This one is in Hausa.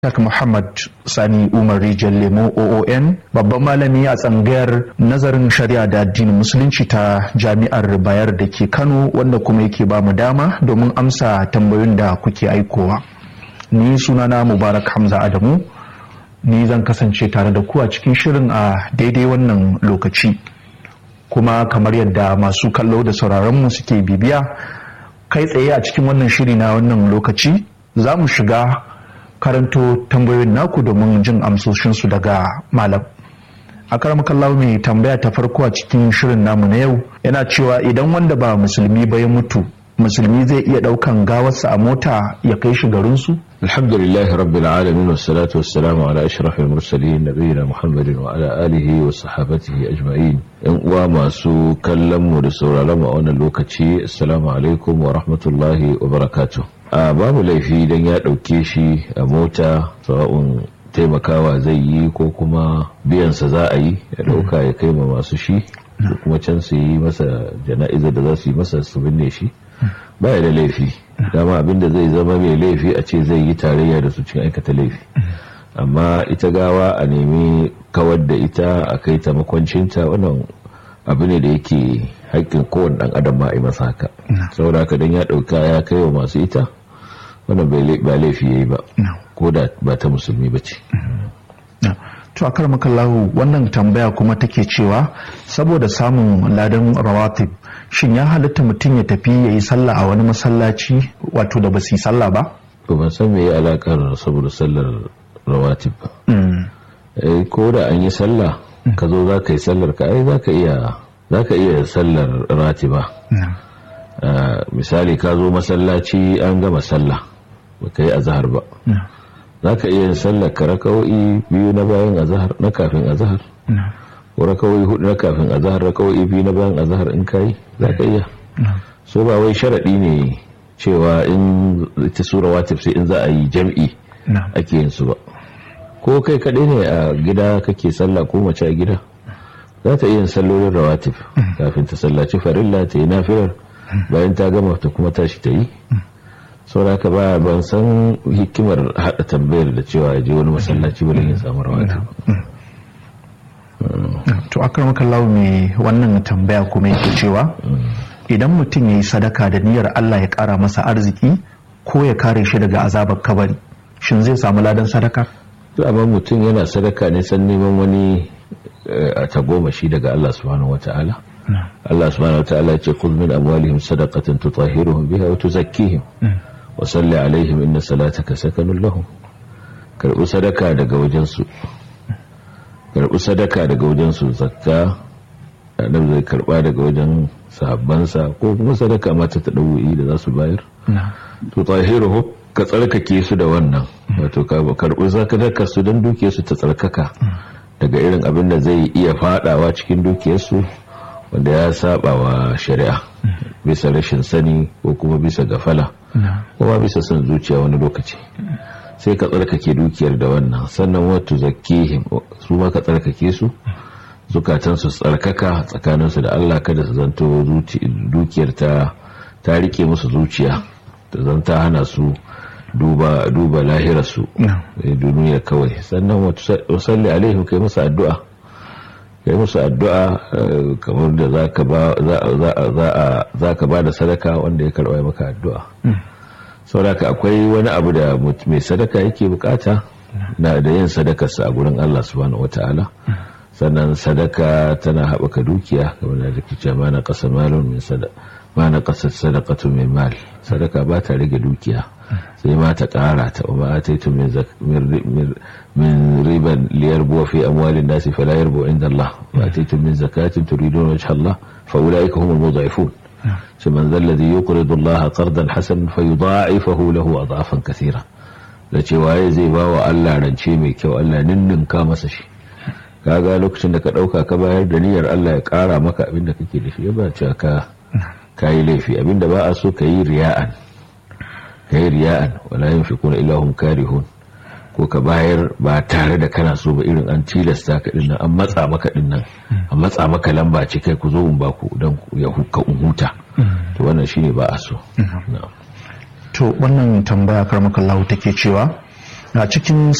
Tak Muhammad Sani Umar Rijal Lemo OON babban malami a tsangayar nazarin shari'a da addinin musulunci ta jami'ar Bayar da ke Kano wanda kuma yake ba mu dama domin amsa tambayoyin da kuke aikowa. Ni sunana Mubarak Hamza Adamu ni zan kasance tare da ku a cikin shirin a daidai wannan lokaci. Kuma kamar yadda masu kallo da sauraronmu suke bibiya kai tsaye a cikin wannan shiri na wannan lokaci za mu shiga karanto tambayoyin naku domin jin amsoshinsu daga malam a karamakallahu mai tambaya ta farko a cikin shirin namu na yau yana cewa idan wanda ba musulmi ba ya mutu musulmi zai iya daukan gawarsa a mota ya kai shi garinsu alhamdulillah rabbil alamin wassalatu wassalamu ala ashrafil mursalin nabiyina muhammadin wa ala alihi wa sahabatihi ajma'in yan uwa masu kallon mu da sauraron mu a wannan lokaci assalamu alaikum wa rahmatullahi wa barakatuh a babu laifi don ya ɗauke shi a mota sawa'un taimakawa zai yi ko kuma biyansa za a yi ya ɗauka ya kai ma masu shi ko kuma can su yi masa jana'izar da za su yi masa su binne shi baya da laifi dama abinda zai zama mai laifi a ce zai yi tarayya da su cikin aikata laifi amma ita gawa a nemi kawar da ita a kai ta makwancinta wannan abu ne da yake haƙƙin kowane ɗan adam ma a yi masa haka saboda haka don ya ɗauka ya kai wa masu ita wannan ba laifi ya yi ba ko da ba ta musulmi ba ce to a karmakallahu wannan tambaya kuma take cewa saboda samun ladan rawatib shin ya halitta mutum ya tafi ya yi sallah a wani masallaci wato da ba su yi sallah ba to ban san me ya alakar saboda sallar rawatib ba ko da an yi sallah ka zo za ka yi sallar ka ai za ka iya za ka iya sallar ratiba misali ka zo masallaci an gama sallah ba ka yi azahar ba za ka iya sallar ka raka'o'i biyu na bayan azahar na kafin azahar ko raka'o'i hudu na kafin azahar raka'o'i biyu na bayan azahar in ka yi za ka iya so ba wai sharaɗi ne cewa in ita sura watif sai in za a yi jam'i ake yin su ba ko kai kaɗai ne a gida kake sallah ko mace a gida za ta iya sallolin rawatif kafin ta sallaci farilla ta yi nafilar bayan ta gama ta kuma tashi ta yi sauraka ba ban san hikimar haɗa tambayar da cewa ya je wani masallaci ba ya samu rawatif to akar makallawo mai wannan tambaya kuma yake cewa idan mutum ya yi sadaka da niyyar Allah ya ƙara masa arziki ko ya kare shi daga azabar kabari shin zai samu ladan sadaka to amma mutum yana sadaka ne san neman wani a tagomashi daga Allah subhanahu wata'ala Allah subhanahu wata'ala ce kul min amwalihim sadaqatan tutahhiruhum biha wa tuzakkihim wa salli alaihim inna salataka sakanun lahum karbu sadaka daga wajen su karbu sadaka daga wajen su zakka annabi zai karba daga wajen sahabbansa ko kuma sadaka mata ta dawo'i da za su bayar tutahhiruhum ka tsarkake su da wannan wato ka karɓi zakadaka su don dukiyarsu ta tsarkaka daga irin abin da zai iya fadawa cikin dukiyarsu wanda ya saba wa shari'a bisa rashin sani ko kuma bisa gafala kuma bisa son zuciya wani lokaci sai ka tsarkake dukiyar da wannan sannan wato zakihim su ma ka tsarkake su zukatansu tsarkaka tsakaninsu da Allah kada su zanto dukiyar ta ta rike musu zuciya ta zanta hana su duba duba lahirarsu duniya kawai sannan wasalli alaihim kai musu addu'a kai musu addu'a kamar da za ka ba da sadaka wanda ya karɓa maka addu'a sauraka akwai wani abu da mai sadaka yake bukata na da yin sadakarsa a gurin Allah subhanahu wata'ala sannan sadaka tana haɓaka dukiya kamar da take cewa ma na ƙasa malon min sadaka ma na ƙasar sadakatu min mal sadaka ba ta rage dukiya sai ma ta ƙara ta wa ataitu min riban liyarbu fi amwalin nasi fala yarbu inda Allah wa ataitu min zakatin turidun wajha Allah fa ulaika humul mudha'ifun shi man zal ladhi yuqridu Allah qardan hasanan fayudha'ifahu lahu adhafan kathira da cewa zai ba wa Allah rance mai kyau Allah ninninka masa shi kaga lokacin da ka dauka ka bayar da niyyar Allah ya kara maka abin da kake da shi ba cewa ka kayi laifi abinda ba a so ka yi riya'an ka yi riya'an wala yin fi kuna ilahun karihun ko ka bayar ba tare da kana so ba irin an tilasta ka dinnan an matsa maka dinnan an matsa maka lamba ce kai ku zo in ba ku don ya huka huta to wannan shine ba a so to wannan tambaya karmakallahu take cewa a cikin